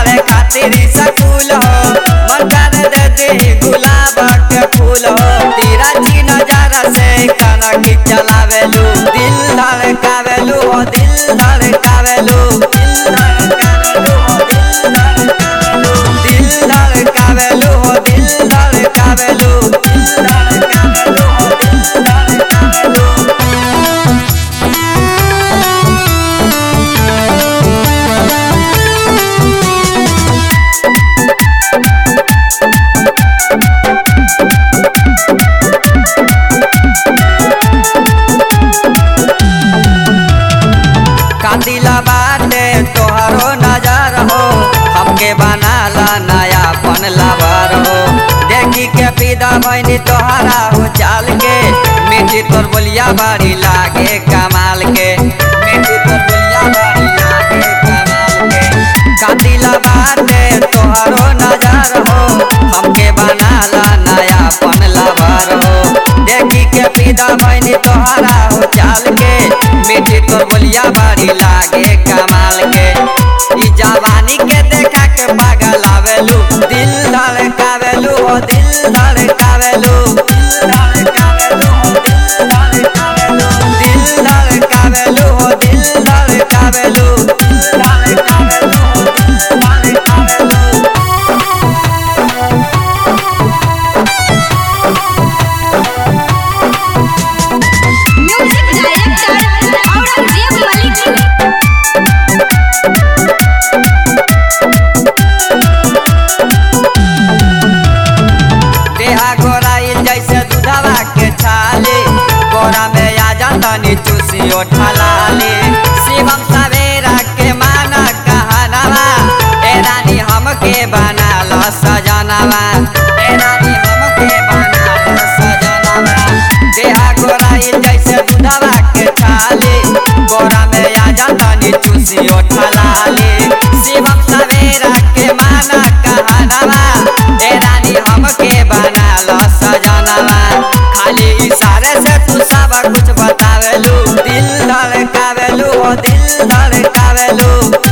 करे खातिर सकूल हो मन कर दे दे गुलाब के फूल हो तेरा ची नजारा से कनक चलावेलू दिल धड़कावेलू हो दिल धड़कावेलू दिल धड़कावेलू हो दिल धड़कावेलू दिल धड़कावेलू हो दिल धड़कावेलू दिल धड़कावेलू हो दिल धड़कावेलू कातिला बाटे तोहरो नजर हो हमके बनाला नया पन लवर हो देखी के पीदा बहनी तोहरा हो चाल के मीठी तोर बोलिया बड़ी लागे कमाल के मीठी तोर बोलिया बड़ी लागे कमाल के कातिला बाटे तोहरो नजर हो हमके बनाला नया पन लवर हो देखी के पीदा बहनी तोहरा हो चाल के मीठी तोर बोलिया बड़ी लागे कमाल के ई जवानी के देखा के पागल आवेलू दिल धड़कावेलू हो दिल धड़कावेलू दिल धड़कावेलू हो दिल धड़कावेलू दिल धड़कावेलू हो दिल धड़कावेलू दिल धड़कावेलू हो दिल धड़कावेलू म्यूजिक डायरेक्टर औरंगजेब मलिक देहा गोराइल जैसे दूधवा के छाले गोरा में आ जातनी चूसी ओठलाले शिवम सवेरा के माना कहनवा ए रानी हमके बना लो सजनवा ए रानी हमके बना लो सजनवा देहा गोराइल जैसे दूधवा के छाले गोरा में आ जातनी चूसी ओठलाले शिवम सवेरा के माना कहनवा ए रानी हमके बना लो सजनवा खाली इशारे से तू सब कुछ बतावेलू दिल धड़कावेलू ओ दिल धड़कावेलू